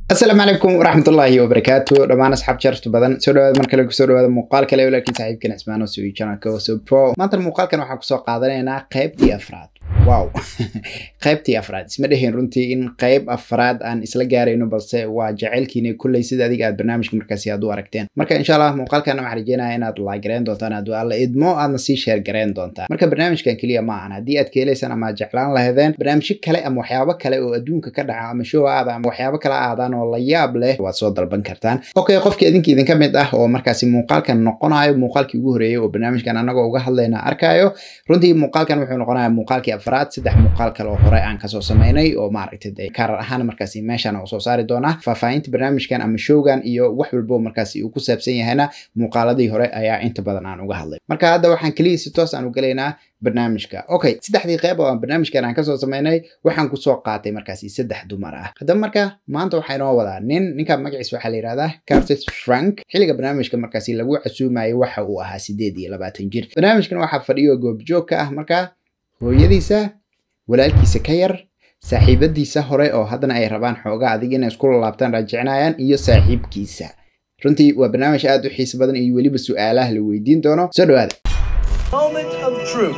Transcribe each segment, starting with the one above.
asalaamu calaykum waraxmatullaahi wabarakaatu dhammaan asxaab sharafta badan soo dhawaada mar kale kusoo dhawaada muuqaal kale walaalkiin saaxiibkan ismaano sui channelka waso pro maanta muuqaalkan waxaan kusoo qaadanaynaa qaybtii afraad wow qaybtii afraad isma dheheen runtii in qayb afraad aan isla gaarayno balse waa jaceylkiina kulley sida adiga aad barnaamijka markaasi aad u aragteen marka insha allah muuqaalkan waxaan rajeynaya inaad laagareen doontaan hadduu alla idmo aadna sii sheer gareen doontaan marka barnaamijkan keliya ma ahan haddii aad ka helaysaan ama aad jeclaan lahedeen barnaamijyo kale ama waxyaabo kale oo adduunka ka dhaca ama show aada ama waxyaabo kale aadaan oo la yaab leh waad soo dalban kartaan okay qofkii idinka idinka mid ah oo markaasi muuqaalkan noqonayo muuqaalkii ugu horeeyey oo barnaamijkan anagoo uga hadlayna arkayo runtii muuqaalkan wuxuu noqonaya muuqaalkii afraad saddex muuqaal kale oo hore aan kasoo samaynay oo maaragtay dee kaarar ahaan markaasi meeshaan u soo saari doonaa faahfaahinta barnaamijkan ama showgan iyo wax walbo markaasi uu ku saabsan yahayna muuqaaladii hore ayaa inta badan aan uga hadlay marka hadda waxaan keliya si toos aan u galaynaa barnaamijka okay saddexdii qeyb oo aan barnaamijkan aan kasoo samaynay waxaan kusoo qaatay markaasi saddex dumar ah haddaba marka maanta waxaa inoo wadaa nin ninka magaciis waxaa la yihahdaa cartis frank xilliga barnaamijka markaasi lagu casuumayay waxa uu ahaa sideed iyo labaatan jir barnaamijkan waxaa fadhiyo goobjoog ka ah marka hooyadiisa walaalkiisa ka yar saaxiibadiisa hore oo haddana ay rabaan xoogaa adig inay isku laabtaan raajicinayaan iyo saaxiibkiisa runtii waa barnaamij aad u xiiso badan iyo weliba su-aalaha la weydiin doono soo dhawaada Moment of truth.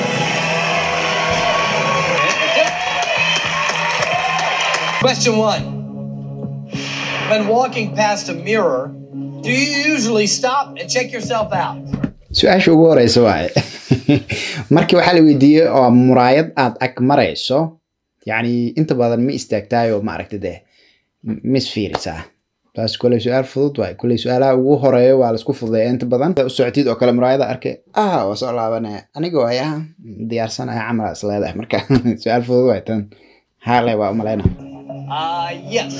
Question one. When walking past a mirror, do you usually stop and check yourself out? su-aasha ugu horeysa waaye markii waxaa la weydiiyey oo muraayad aad ag marayso yacni inta badan ma istaagtaay oo maaragta dee ma isfiirisaa taas koley su-aal fudud waaye koley su-aalaha ugu horeeya waa laisku fududeeya inta badan u socotid oo kale muraayada arkay ah waa soo laabanaya anigoo ay ah diyaarsanaya camala is leedahay marka su-aal fudud waay tan haale waa umalayna Uh, yes.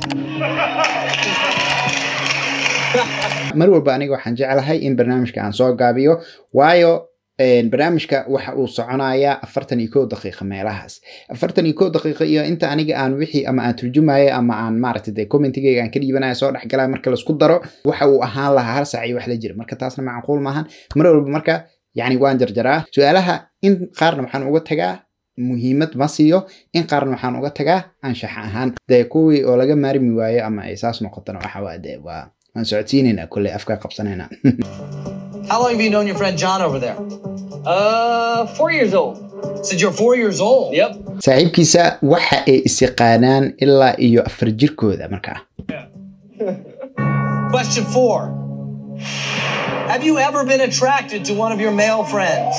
mar walba aniga waxaan jeclahay in barnaamijka aan soo gaabiyo waayo barnaamijka waxa uu soconayaa afartan iyo kow daqiiqa meelahaas afartan iyo kow daqiiqa iyo inta aniga aan wixii ama aan turjumayo ama aan maaragta dee commentigayga aan ka dhiibanaya soo dhexgalaya marka laisku daro waxa uu ahaan lahaa hal saac iyo wax la jira marka taasna macquul maahan mar walba marka yacni waan jarjaraa su-aalaha in qaarna waxaan uga tagaa muhiimad ma siiyo in qaarna waxaan uga tagaa anshax ahaan dee kuwii oo laga maarmi waayo ama ay saas noqotona waxa waa dee waa waan socodsiinaynaa kolley afka qabsanaynaa How long have you known your friend John over there? Uh, four years old. Since you're four years old? Yep. saaxiibkiisa waxa ay isiqaanaan ilaa iyo afar jirkooda markaa Question four. Have you ever been attracted to one of your male friends?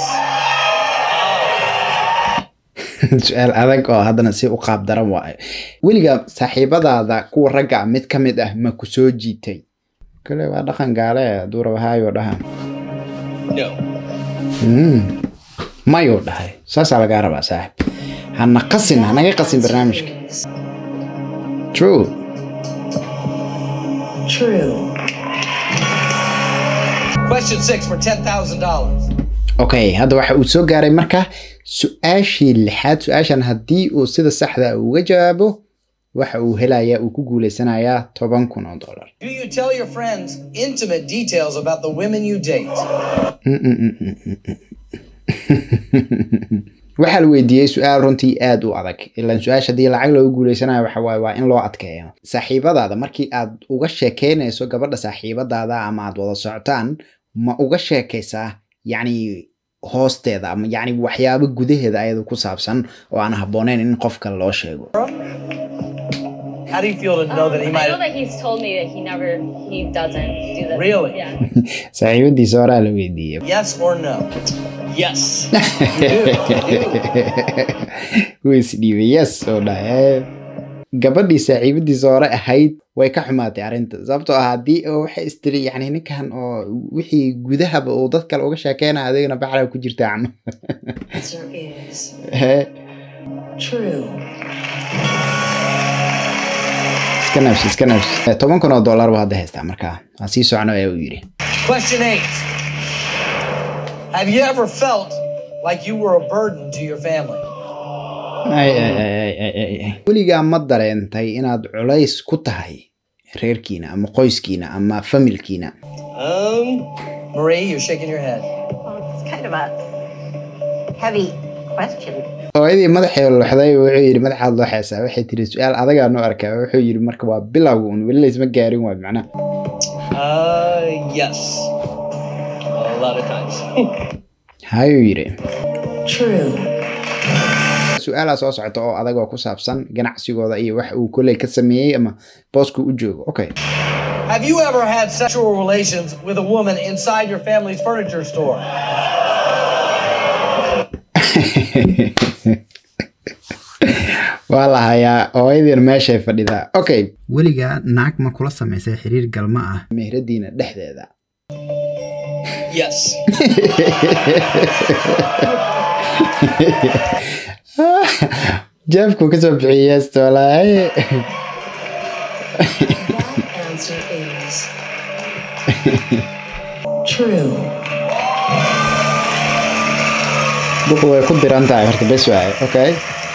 su-aal adag oo haddana si u qaab daran waayo weliga saaxiibadaada kuwa ragga ah mid ka mid ah ma ku soo jiitay kale waa dhaqan gaale hadduu raba haayoo dhaha No. Mm. mayuu dhahay saasaa lagaa rabaa saaxib hana qasin hanaga qasin barnaamijka true True. Question six for $10,000. okay hadda waxa uu soo gaaray marka su-aashii lixaad su-aashan haddii uu sida saxda ah uga jawaabo waxa uu helayaa uu ku guuleysanayaa toban kun oo dollar Do you tell your friends intimate details about the women you date? waxaa la weydiiyey su-aal runtii aad u adag ilaan su-aasha haddii lacag loogu guuleysanayo waxa waaye waa in loo adkeeyo saaxiibadaada markii aad uga sheekeynayso gabadha saaxiibadaada ama aad wada socotaan ma uga sheekaysaa yacni hoosteeda ama yacni waxyaabo gudaheeda ayada ku saabsan oo aan habbooneyn in qofka loo sheego How do you feel to know that he Um, might I know that he's told me that he never, he doesn't do that. Really? Yeah. saaxiibadiisa horaa la weydiiyey Yes or no? Yes. You do. You do. wuu isdhiibay yes oo dhahay gabadhii saaxiibadiisa hore ahayd way ka xumaatay arrinta sababtoo ah haddii oo waxay istiri yacni ninkan oo wixii gudahaba uu dad kale uga sheekeynaya adigana baxra ku jirta cama answer is true. iska nafsi iska nafsi toban kun oo dollar buu hadda haystaa markaa waa sii socno ee uu yidhi Question eight. Have you ever felt like you were a burden to your family? Ay, ay, ay, ay, ay, ay, ay. weligaa ma dareentay inaad culays ku tahay reerkiina ama qoyskiina ama familkiina Um, Marie, you're shaking your head. Well, it's kind of a heavy question. hooyadii madaxee loxday wuxuu yidhi madaxaad loo xeesaa waxay tiri su-aal adagaa noo arkaa wuxuu yidhi marka waa bilowga un weli laysma gaarin waay macnaha Uh, yes. A lot of times. hayuu yidhi True. su-aalaa soo socota oo adag oo ku saabsan ganacsigooda iyo wax uu koley ka sameeyey ama booska u joogo okay Have you ever had sexual relations with a woman inside your family's furniture store? waa la hayaa hooyadiina meeshay fadhidaa okay weligaa naag ma kula samaysay xiriir galma ah mehradiina dhexdeeda Yes. jeefku kasoo bixiyey heesta walaahi That answer is true. buku way ku diran tahay horta bes waaye okay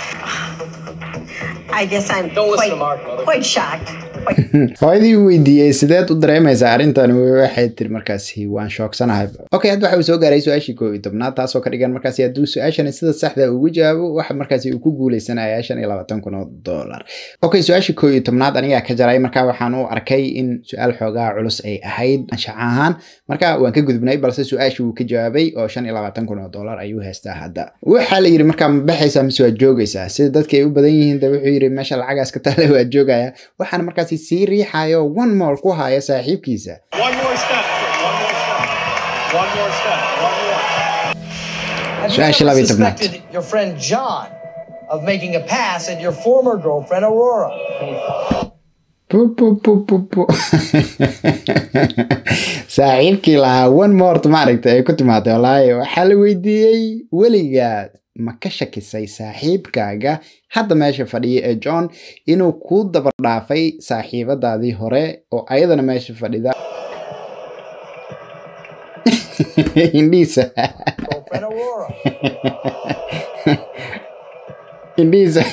I guess I'm Don't listen quite, to Mark, mother. quite shocked. hooyadii u weydiiyey sideed u dareemaysaa arrintan waxay tiri markaasi waan shoogsanahay okay hadda waxa uu soo gaaray su-aashii koo iyo tobnaad taasoo ka dhigan markaasi hadduu su-aashani sida saxda ugu jawaabo waxa markaasi uu ku guuleysanaya shan iyo labaatan kun oo dollar okay su-aashii koo iyo tobnaad anigaa ka jaray marka waxaan u arkay in su-aal xoogaa culus ay ahayd anshax ahaan marka waan ka gudubnay balse su-aashii wuu ka jawaabay oo shan iyo labaatan kun oo dollar ayuu haystaa hadda waxaa la yidhi markaa ma baxaysaa mise waad joogaysaa sida dadka ay u badan yihiin de wuxuu yidhi meesha lacagaas ka taale waad joogaya waxaana markaasi sii riixayo one mall ku haya saaxiibkiisa One more step. One more step. One more step. One more. Have you Su'aasha ever labiyo tobnaad. suspected your friend John of making a pass at your former girlfriend Aurora? Pu, pu, pu, pu, pu. saaxiibkii lahaa one mort maaragta ay ku timaaday walaahi waxaa la weydiiyey weligaa ma ka shakisay saaxiibkaaga hadda meesha fadhiya ee john inuu kuu dabar dhaafay saaxiibadaadii hore oo ayadana meesha fadhida indhiisa Girlfriend Aurora. indhiisa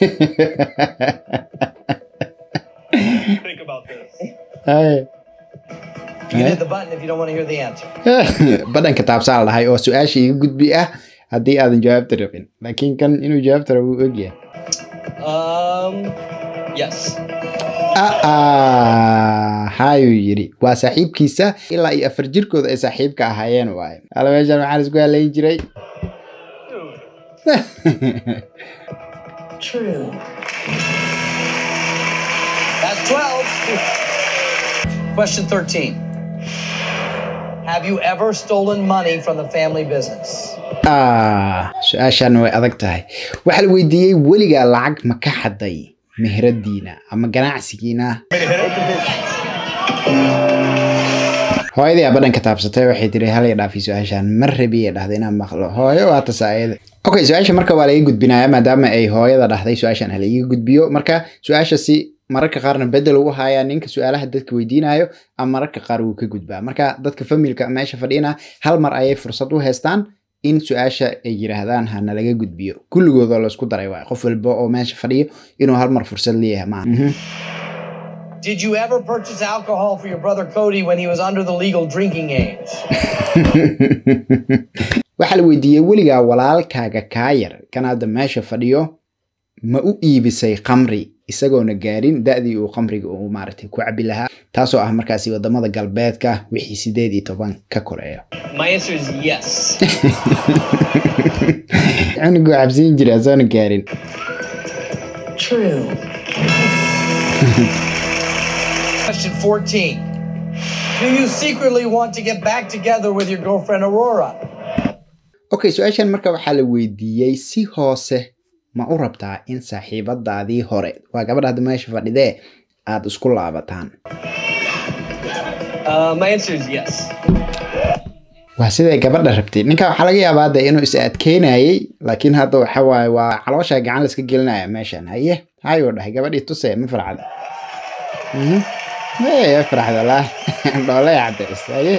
Think about this. Ay. You can hit the button if you don't want to hear the answer. badhanka taabsaa la dhahay oo su-aasha iga gudbi ah haddii aadan jawaabta rabin laakiin kan inuu jawaabta rabo wuu ogyahay Um, yes. aa hayuu yidhi waa saaxiibkiisa ilaa iyo afar jirkooda ay saaxiibka ahaayeen waaye ala meeshan waxaan isku halayn jiray True. That's 12. Question 13. Have you ever stolen money from the family business? Ah, su-aashan way adag tahay waxaa la weydiiyey weligaa lacag ma ka xaday meheradiina ama ganacsigiina hooyadii aa badhanka taabsatay waxay tiri halay dhaafi su-aashan ma rabiya dhahday inaan maqlo hooyo waa tasaayada okay su-aasha marka waa laga gudbinaya maadaama ay hooyada dhahday su-aashan ha laiga gudbiyo marka su-aasha si mararka qaarna bedel ugu hayaa ninka su-aalaha dadka weydiinayo ama mararka qaar wuu ka gudbaa marka dadka familka meesha fadhina hal mar ayay fursad u haystaan in su-aasha ay yiraahdaan hana laga gudbiyo kulligoodoo laisku daray waay qof walba oo meesha fadhiyo inuu hal mar fursad leeyahay maaha Mhm. Did you ever purchase alcohol for your brother Cody when he was under the legal drinking age? waxaa la weydiiyey weligaa walaalkaaga kaa yar kan hadda meesha fadhiyo ma u iibisay khamri isagoona gaarin da-dii uu khamriga uu maaragtay ku cabi lahaa taasoo ah markaasi wadamada galbeedka wixii sideed iyo toban ka koreeyo My answer is yes. cunuguu cabsiin jira asoona gaarin True. Question 14. Do you secretly want to get back together with your girlfriend Aurora? okay su-aashan marka waxaa la weydiiyey si hoose ma u rabtaa in saaxiibadaadii hore waa gabadha hadda meesha fadhidee aada isku laabataan Uh, my answer is yes. waa siday gabadha rabtay ninka waxaa laga yaabaa de inuu is adkeynayay laakiin hadda waxa waaye waa caloosha gacan la iska gelinaya meeshan haye hayuu dhahay gabadhii tuse ma farxada Mhm. Hey, farxada la dhoole cadays haye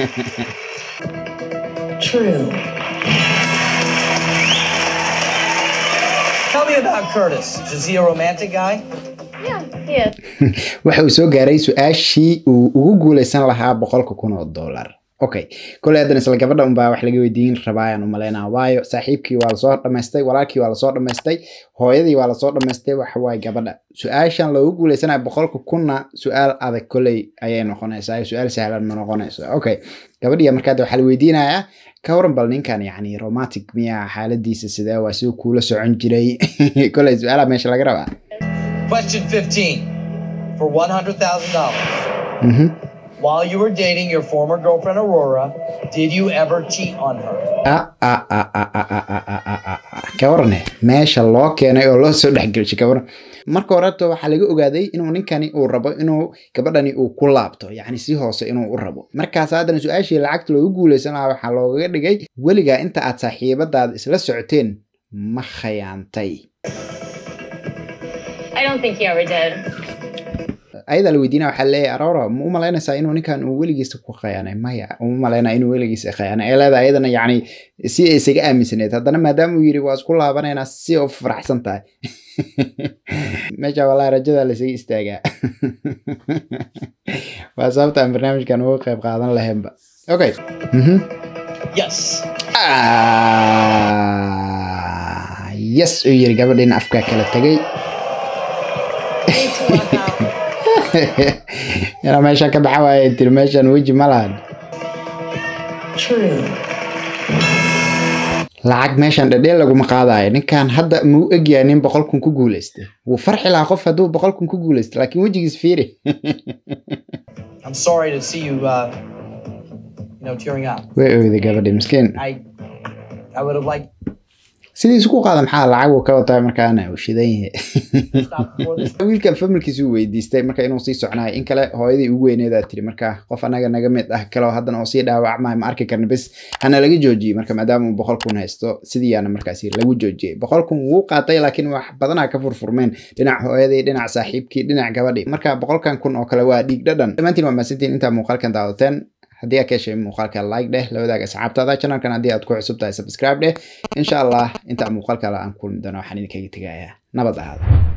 True. Tell me about Curtis. Is he a romantic guy? Yeah, he is. waxa uu soo gaaray su-aashii uu ugu guuleysan lahaa boqolka kun oo dollar okay koley haddana isla gabadha unbaa wax laga weydiin rabaa ayaan umaleynaa waayo saaxiibkii waa lasoo dhamaystay walaalkii waa lasoo dhamaystay hooyadii waa lasoo dhamaystay waxa waaye gabadha su-aashan loogu guuleysanaya boqolka kunna su-aal adag koley ayay noqonaysaa su-aal sahlan ma noqonayso okay gabadhiya markaad waxaa la weydiinayaa ka waran bal ninkan yacni romantic miyaa xaaladiisa sidee waa siduu kuula socon jiray koley su-aalaha meesha laga rabaa Question 15 for $100,000. Mhm. While you were dating your former girlfriend Aurora, did you ever cheat on her? Ah, ah, ah, ah, ah, ah, ah, ah, ah, ah, ah. ka warane meesha loo keenay oo loo soo dhexgelshay ka waran marka horeto waxaa laga ogaaday inuu ninkani uu rabo inuu gabadhani uu ku laabto yacni si hoose inuu u rabo markaas haddana su-aashii lacagta loogu guuleysan lahaa waxaa loogaga dhigay weligaa inta aad saaxiibadaada isla socoteen ma khayaantay I don't think he ever did. ayadaa la weydiinaya waxaa leeyahay aroora ma u malaynaysaa inuu ninkan uu weligiisa ku khayaanay maya uma malaynaa inuu weligiisa khayaanay ee leedahay ayadana yacni si ay isaga aaminsaneed haddana maadaama uu yidhi waa isku laabanaynaa si u faraxsan tahay meesha walaa rajada laysaga istaagaa waa sababta aan barnaamijkan uga qayb qaadan lahaynba okay mhm Yes. Ah, yes uu yiri gabadhiina afkaa kala tegay I need to walk out. inaa meesha ka baxa waaya tiri meeshan weji ma lahan True. lacag meeshan dhadheel laguma qaadayo ninkan hadda muu egyahay nin boqol kun ku guuleystay wuu farxi lahaa qof hadduu boqol kun ku guuleystay laakiin wejigiis fiiri I'm sorry to see you, uh, you know, tearing up. way oyday gabadhi miskiin I, I would have liked sidiisu ku qaada maxaa lacag uu ka wataa markaana uu shidan yahay to stop before this. wiilkan familkiisu uu weydiistay marka inuu sii socnaayo in kale hooyadii ugu weyneedaa tiri marka qof anaga naga mid ah kaleo haddana oo sii dhaawacmayo ma arki karna bes hana laga joojiyey marka maadaama uu boqol kun haysto sidiiyaana markaasi lagu joojiyey boqol kun wuu qaatay laakiin wax badanaa ka furfurmeen dhinac hooyadii dhinac saaxiibkii dhinac gabadhii marka boqolkan kun oo kale waa dhiig dhadhan dhammaantiin waa mahadsantiin intaa muuqaalkan daawdateen haddii aad ka heshay muuqaalka like dheh la wadaag asxaabtaada channelkan haddii aad ku cusub tahay subscribe dheh insha allah inta muuqaalkale aan kulmi doono waxaan idinkaga tegayaa nabad ahaada